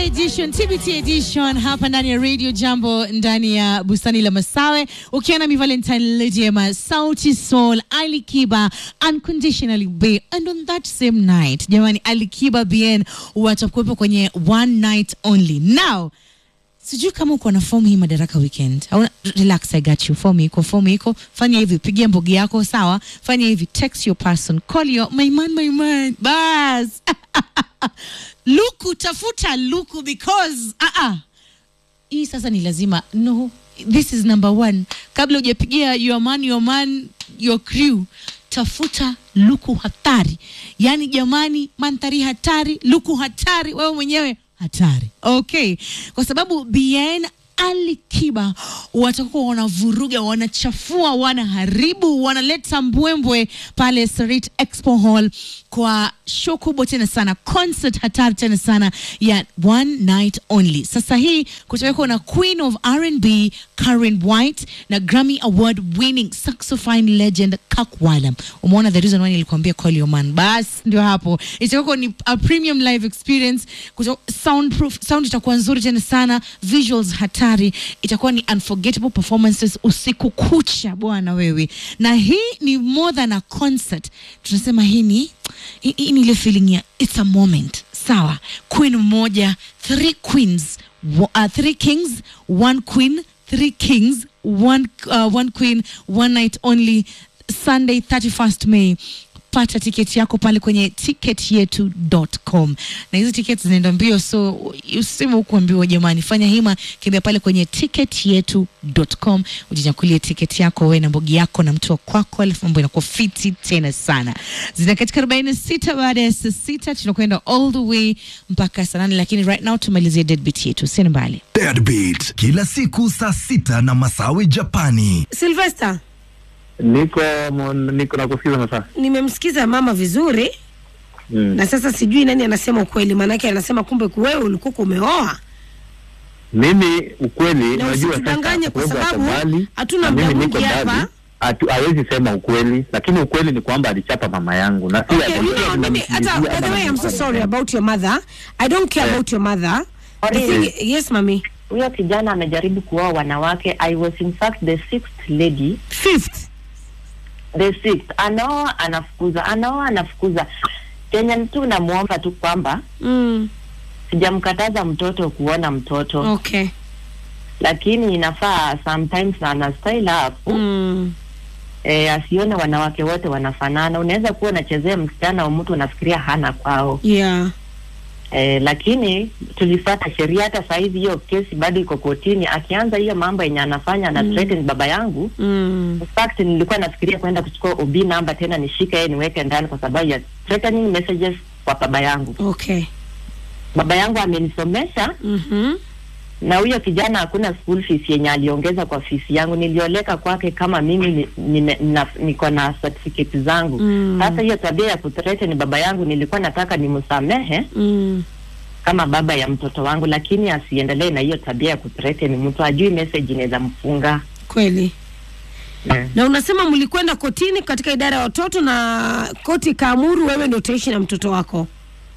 edition, TBT edition hapa ndani ya Radio Jambo ndani ya bustani la Masawe, ukiwa na mi Valentine Lejema, Sauti Soul, Ali Kiba, Unconditionally Be. And on that same night, jamani, Ali Kiba BN watakuwepo kwenye one night only. Now, sijui kama uko na fomu hii Madaraka Weekend. Hauna, relax, I got you. Fomu iko, fomu iko. Fanya hivi, pigia mbogi yako, sawa? Fanya hivi, text your person, call your my man, my man. Bas. Luku, tafuta Luku because ah ah. Hii sasa ni lazima. No, this is number one. Kabla hujapigia your man, your man, your crew, tafuta Luku hatari. Yaani jamani, mandhari hatari, Luku hatari, wewe mwenyewe hatari. Okay, kwa sababu BN Ali Kiba watakuwa wanavuruga, wanachafua, wanaharibu, wanaleta mbwembwe pale Sarit Expo Hall kwa show kubwa tena sana, concert hatari tena sana ya one night only. Sasa hii kutawekwa na Queen of R&B Karen White na Grammy Award winning saxophone legend Kak Walam. Umeona the reason why nilikwambia call your man. Bas ndio hapo. Itakuwa ni a premium live experience. Kuto, soundproof, sound itakuwa nzuri tena sana, visuals hatari. Itakuwa ni unforgettable performances usiku kucha bwana wewe. Na hii ni more than a concert. Tunasema hii ni hii hii ni ile feeling ya it's a moment. Sawa. Queen mmoja, three queens, wa- uh, three kings, one queen, three kings, one uh, one queen, one night only. Sunday 31st May. Pata tiketi yako pale kwenye ticketyetu.com, na hizi tiketi zinaenda mbio, so useme hukuambiwa. Jamani, fanya hima, kimbia pale kwenye ticketyetu.com ujinyakulie tiketi yako wewe na mbogi yako na mtu wa kwako, alafu mambo inakuwa fiti tena sana. Zina katika 46 baada ya saa sita, tunakwenda all the way mpaka saa nane, lakini right now tumalizie deadbeat yetu, sina mbali. Deadbeat kila siku saa sita na Masawi Japani. Sylvester, Niko mon- niko na kusikiza masaa. nimemsikiza mama vizuri Mm. na sasa sijui nani anasema ukweli, maanake anasema kumbe wewe ulikuwa umeoa Mimi ukweli Na najua usitudanganye kwa sababu sababu afadhali, hatuna na muda mimi mwingi niko hapa. ndani, hatu- hawezi sema ukweli, lakini ukweli ni kwamba alichapa mama yangu na si Okay, ati- you know, ati mimi hata namsingizia by the ama way, I'm so namfanya. sorry about your mother. I don't care Eh. about your mother. The Sorry. thing, yes mami. huyo kijana amejaribu kuoa wanawake. I was in fact the sixth lady, Fifth. the sixth. Anaoa anafukuza, anaoa anafukuza. Kenya tu namwomba tu kwamba Mm. sijamkataza mtoto kuona mtoto Okay. lakini inafaa sometimes ana style up Mm. eh, asione wanawake wote wanafanana. Unaweza kuwa unachezea msichana wa mtu unafikiria hana kwao Yeah. eh, lakini tulifuata sheria. Hata sahizi hiyo kesi bado iko kotini. Akianza hiyo mambo yenye anafanya ana threaten baba yangu Mm. In fact nilikuwa nafikiria kwenda kuchukua OB namba tena nishike yeye niweke ndani kwa sababu ya threatening messages kwa baba yangu. Okay. Baba yangu amenisomesha Mhm. na huyo kijana hakuna school fees yenye aliongeza kwa fees yangu. Nilioleka kwake kama mimi ni, ni, na, niko na certificate zangu. Mm. Sasa hiyo tabia ya kuthreaten baba yangu nilikuwa nataka nimsamehe Mm. kama baba ya mtoto wangu, lakini asiendelee na hiyo tabia ya kuthreaten mtu, ajui message inaweza mfunga. Kweli. Mm. Na unasema mlikwenda kotini katika idara ya watoto na koti ikaamuru wewe ndio utaishi na mtoto wako.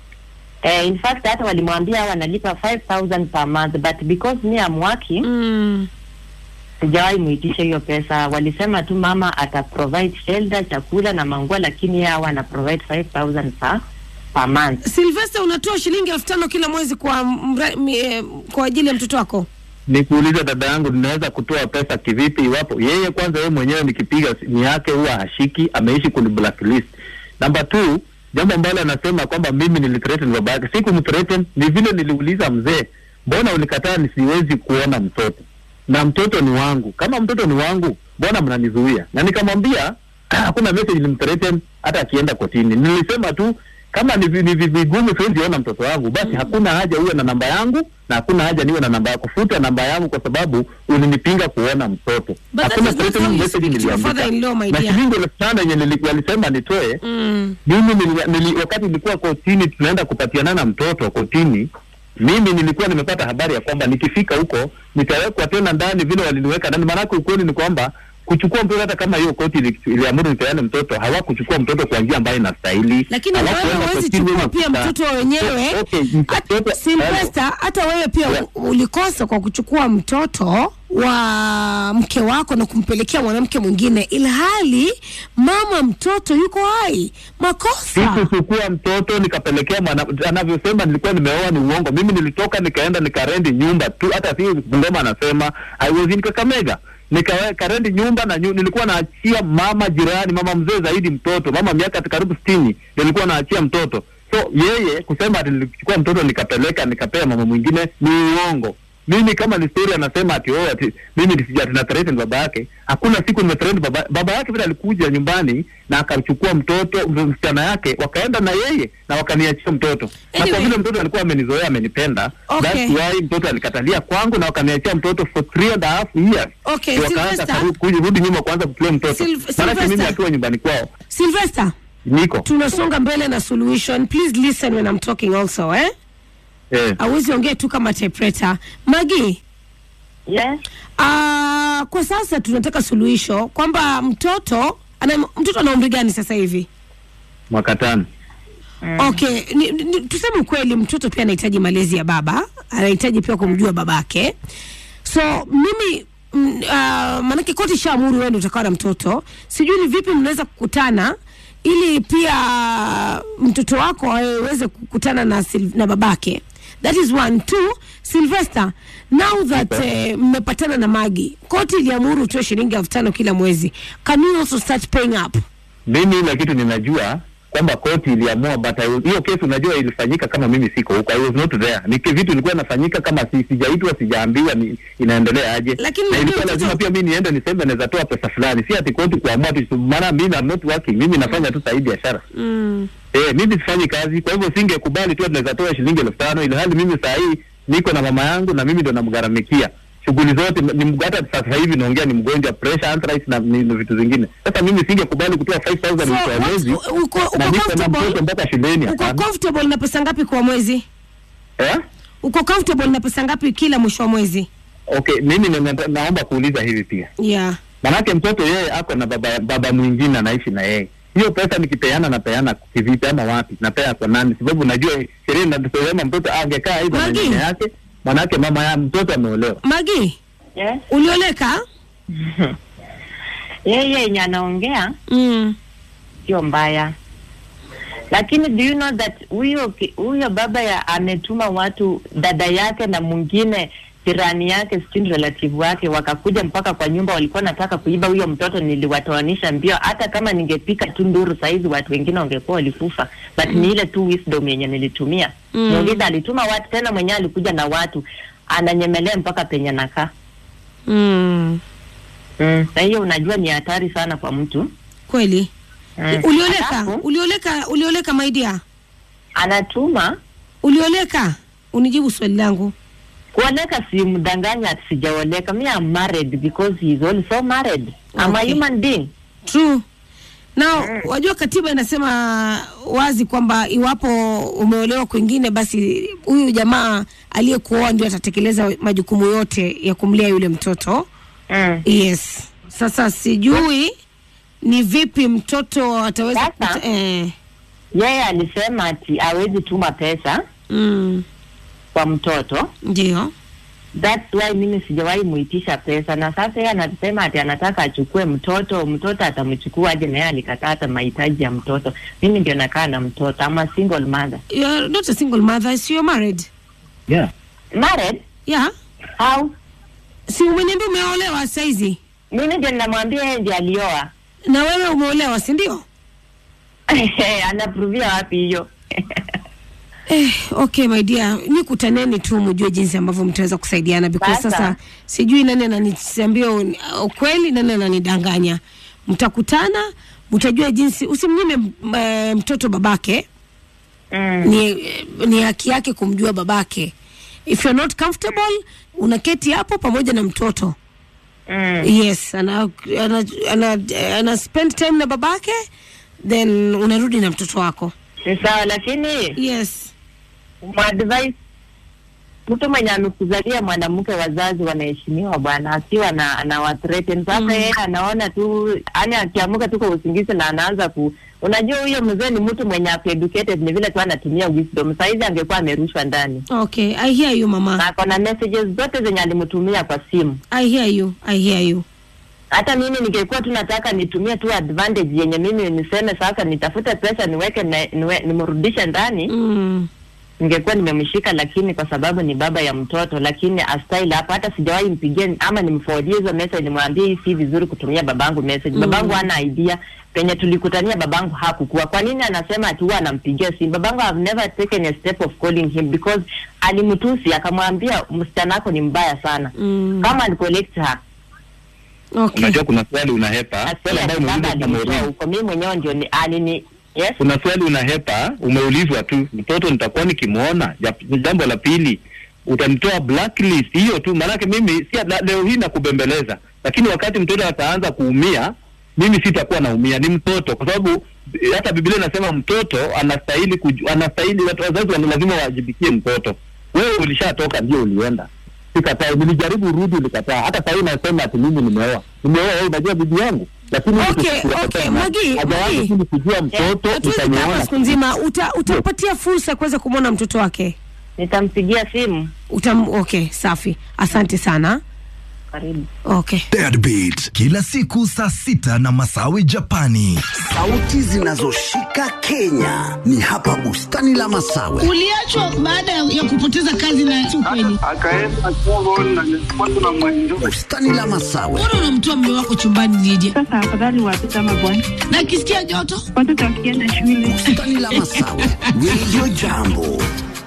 Eh, in fact hata walimwambia wanalipa 5000 per month but because me am working Mm. sijawahi muitisha hiyo pesa. Walisema tu mama ata provide shelter, chakula na manguo, lakini yeye hawa ana provide 5000 per per month. Sylvester, unatoa shilingi elfu tano kila mwezi kwa mra, mi, eh, kwa ajili ya mtoto wako. Nikuulize dada yangu, ninaweza kutoa pesa kivipi iwapo yeye kwanza, yeye mwenyewe nikipiga simu yake huwa hashiki, ameishi kuni blacklist. Namba two, jambo ambalo anasema kwamba mimi nilithreaten baba yake, si kumthreaten, ni vile niliuliza mzee, mbona ulikataa nisiwezi kuona mtoto na mtoto ni wangu? Kama mtoto ni wangu, mbona mnanizuia? Na nikamwambia hakuna message nilimthreaten hata akienda kotini. Nilisema tu kama ni vi- ni vi- vigumu siwezi ona mtoto wangu, basi hakuna haja uwe na namba yangu na hakuna haja niwe na namba yako. Futa namba yangu kwa sababu ulinipinga kuona mtoto. But that Hakuna is not how threatening you message speak to your niliandika. father-in-law, my Na dear. shilingi elfu tano yenye nili- walisema nitoe Mm. mimi nili, nili, wakati nilikuwa kotini tunaenda kupatiana na mtoto kotini, mimi nilikuwa nimepata habari ya kwamba nikifika huko nitawekwa tena ndani vile waliniweka ndani. Maanake ukweli ni kwamba kuchukua mtoto hata kama hiyo koti ili- iliamuru nipeane mtoto hawakuchukua mtoto kwa njia ambayo inastahili lakini wewe Hawakuenda huwezi kotini chukua na pia kuta- mtoto wenyewe Okay, Hata- mtoto- Sylvester, hata wewe pia Yeah. u- ulikosa kwa kuchukua mtoto wa mke wako na kumpelekea mwanamke mwingine ilhali mama mtoto yuko hai makosa sikuchukua mtoto nikapelekea mwana anavyosema nilikuwa nimeoa ni uongo mimi nilitoka nikaenda nikarendi nyumba tu hata si ngoma anasema i was in kakamega nikarendi nyumba na nyu, nilikuwa naachia mama jirani mama mzee zaidi mtoto mama miaka karibu sitini nilikuwa naachia mtoto so yeye kusema ati nilichukua mtoto nikapeleka nikapea mama mwingine ni uongo mimi kama ni story anasema ati oh, ati mimi nisija ati na threaten baba yake hakuna siku nimethreaten baba baba yake vile alikuja nyumbani na akachukua mtoto msichana yake wakaenda na yeye na wakaniachia mtoto na Anyway. kwa vile mtoto alikuwa amenizoea amenipenda Okay. that's why mtoto alikatalia kwangu na wakaniachia mtoto for three and a half years Okay, Ndio wakaanza Sylvester. karu- kurudi nyuma kuanza kuplay mtoto Sylv- maanake mimi Sylvester. akiwa nyumbani kwao Sylvester, niko tunasonga mbele na solution please listen when I'm talking also eh eh. awezi ongea tu kama typewriter magi Yes. uh, kwa sasa tunataka suluhisho kwamba mtoto ana, mtoto ana umri gani sasa hivi mwaka tano okay ni, ni, tuseme ukweli mtoto pia anahitaji malezi ya baba anahitaji pia kumjua babake so mimi mm, uh, maanake koti shaamuru wewe ndio utakuwa na mtoto sijui ni vipi mnaweza kukutana ili pia mtoto wako aweze kukutana na, Sil- na babake that is one two sylvester now that eh, mmepatana na magi koti iliamuru utoe shilingi elfu tano kila mwezi can you also start paying up mimi ile kitu ninajua kwamba koti iliamua but I was- hiyo kesi unajua ilifanyika kama mimi siko huko i was not there ni ki- vitu ilikuwa inafanyika kama si, sijaitwa sijaambiwa ni, inaendelea aje Lakini na unajua ilikuwa mtoto- lazima pia mimi niende niseme naweza toa pesa fulani si ati koti kuamua tu maana mimi I'm not working mimi nafanya tu sahi biashara mm. eh mimi sifanyi kazi kwa hivyo singekubali tu ati naweza toa shilingi elfu tano ili hali mimi saa hii niko na mama yangu na mimi ndo namgharamikia shughuli zote ni mg- hata sasa hivi naongea ni mgonjwa pressure arthritis na ni, ni vitu zingine sasa mimi singekubali kutoa 5000 So, mwisho wa what- mwezi uko- uko na niko na comfortable? mtoto mpaka shuleni uko hapana. comfortable na pesa ngapi kwa mwezi eh uko comfortable na pesa ngapi kila mwisho wa mwezi okay mimi na, na, naomba kuuliza hivi pia yeah manake mtoto yeye ako na baba baba mwingine anaishi na yeye hiyo pesa nikipeana napeana kivipi ama wapi napea kwa nani sababu najua sheria inasema mtoto angekaa aidha na Magi. nyanya yake manake mama ya mtoto ameolewa magi Yes. ulioleka Yeye yenye anaongea mm. sio mbaya, lakini do you know that huyo ki- huyo baba ya ametuma watu dada yake na mwingine jirani yake sijui relative wake wakakuja mpaka kwa nyumba, walikuwa nataka kuiba huyo mtoto. Niliwatoanisha mbio, hata kama ningepika tu nduru saizi watu wengine wangekuwa walikufa, but ni ile tu wisdom yenye nilitumia. Mm. Muuliza alituma watu tena, mwenyewe alikuja na watu ananyemelea mpaka penye nakaa Mm. mm. Na hiyo unajua ni hatari sana kwa mtu kweli mm. ulioleka Alafu, ulioleka ulioleka maidia anatuma ulioleka unijibu swali langu kuoleka simdanganya ati sijaoleka mi am married because he is also married I'm a Okay. human being true now wajua katiba inasema wazi kwamba iwapo umeolewa kwingine basi huyu jamaa aliyekuoa ndio atatekeleza majukumu yote ya kumlea yule mtoto mm. yes sasa sijui ni vipi mtoto ataweza Sasa? kuta, eh, yeye alisema ati awezi tuma pesa mm, kwa mtoto ndio that's why mimi sijawahi muitisha pesa na sasa yeye anasema ati anataka achukue mtoto mtoto atamchukua aje na yeye alikataa hata mahitaji ya mtoto mimi ndio nakaa na mtoto ama single mother You're not a single mother so you're married yeah married yeah how si umeniambia umeolewa saizi mimi ndio ninamwambia yeye ndio alioa na wewe umeolewa si ndio anapruvia wapi hiyo Eh, okay my dear, ni kutaneni tu mjue jinsi ambavyo mtaweza kusaidiana because Sasa. sasa sijui nani ananiambia un- ukweli, nani ananidanganya. Mtakutana, mtajua jinsi. Usimnyime m- eh, mtoto babake, mm. ni, ni haki yake kumjua babake. If you're not comfortable, unaketi hapo pamoja na mtoto Mm. yes, ana, ana, ana, ana spend time na babake then unarudi na mtoto wako Ni sawa lakini yes. mwadvise mtu mwenye amekuzalia mwanamke, wazazi wanaheshimiwa bwana, akiwa na anawathreaten sasa. Mm. Yeye anaona tu, yani akiamuka tu kwa usingizi na anaanza ku Unajua huyo mzee ni mtu mwenye ako educated, ni vile tu anatumia wisdom. Saizi angekuwa amerushwa ndani Okay, I hear you mama. na akona messages zote zenye alimtumia kwa simu. I hear you. I hear you. Hata mimi ningekuwa tu nataka nitumie tu advantage yenye mimi niseme sasa nitafute pesa niweke na, niwe, nimrudishe ndani Mm. ningekuwa nimemshika, lakini kwa sababu ni baba ya mtoto, lakini astyle hapa, hata sijawahi mpigia ama nimforwardie hizo message, nimwambie hii si vizuri kutumia babangu message. Mm. Babangu hana idea penye tulikutania, babangu hakukuwa. Kwa nini anasema ati huwa anampigia simu? Babangu have never taken a step of calling him because alimtusi, akamwambia msichana wako ni mbaya sana Mm. kama alicollect her Okay. Unajua kuna swali unahepa, swali asema ambayo baba umeuliza alimtoa Maureen. huko, mimi mwenyewe ndio ni alini yes kuna swali unahepa, umeulizwa tu, mtoto nitakuwa nikimwona. Ja- Jambo la pili, utanitoa blacklist hiyo tu, maanake mimi si la- leo hii nakubembeleza, lakini wakati mtoto ataanza kuumia, mimi sitakuwa naumia, ni mtoto, kwa sababu eh, hata Biblia inasema mtoto anastahili kuju, anastahili watu wazazi wana lazima wawajibikie mtoto. Wewe ulishatoka ndio ulienda, sikataa, nilijaribu urudi, ulikataa. Hata sahii nasema ati mimi nimeoa, nimeoa wewe, unajua bibi yangu, lakini Okay, mtu sikuwa okay, tena. Magi, Haja yangu Magi. tu ni kujua mtoto Hatuwezi kaa hapa utaniona siku nzima. Uta, utampatia fursa ya kuweza kumwona mtoto wake. nitampigia simu. Utam, okay, safi. Asante sana. Karibu. Okay. Deadbeat kila siku saa sita na Masawi Japani. Sauti zinazoshika Kenya ni hapa bustani la Masawe. Uliachwa baada ya ya kupoteza kazi na si ukweli. akaenda Congo na nilikuwa tuna mwenjo Bustani la Masawe, Mbona unamtoa mume wako chumbani nije? Sasa afadhali watoto ama bwana, Na akisikia joto? watoto wakienda shule bustani la Masawe, Radio Jambo.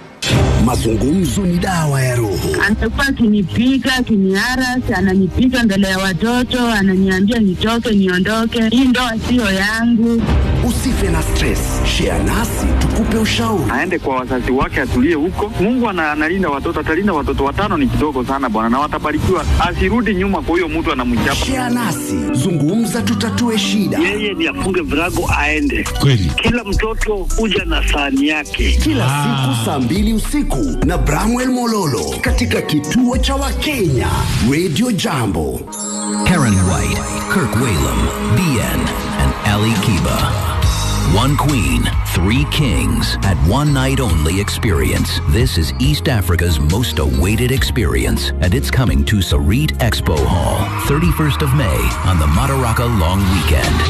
Mazungumzo ni dawa ya roho. anakuwa akinipiga akiniarasi, ananipiga mbele ya watoto, ananiambia nitoke, niondoke, hii ndoa siyo yangu. Usife na stress, share nasi tukupe ushauri. aende kwa wazazi wake atulie huko. Mungu ana- analinda watoto, atalinda watoto watano, ni kidogo sana bwana, na watabarikiwa. Asirudi nyuma kwa huyo mtu anamchapa. Share nasi, zungumza, tutatue shida. yeye ni afunge virago aende kweli. Kila mtoto huja na sahani yake. Kila siku saa mbili usiku na Bramwell Mololo katika kituo cha Wakenya Radio Jambo. Karen White, Kirk Whalum, BN, and Ali Kiba. One queen, three kings at one night only experience. This is East Africa's most awaited experience, and it's coming to Sarit Expo Hall, 31st of May on the Madaraka Long Weekend.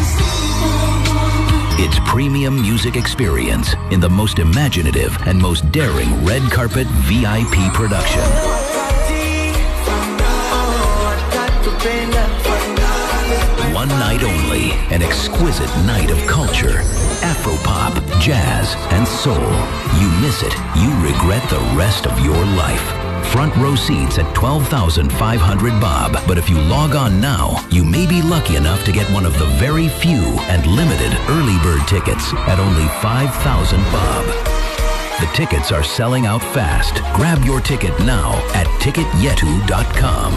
It's premium music experience in the most imaginative and most daring red carpet VIP production. One night only, an exquisite night of culture, Afropop, jazz, and soul. You miss it, you regret the rest of your life. Front row seats at 12,500 bob, but if you log on now, you may be lucky enough to get one of the very few and limited early bird tickets at only 5,000 bob. The tickets are selling out fast. Grab your ticket now at ticketyetu.com.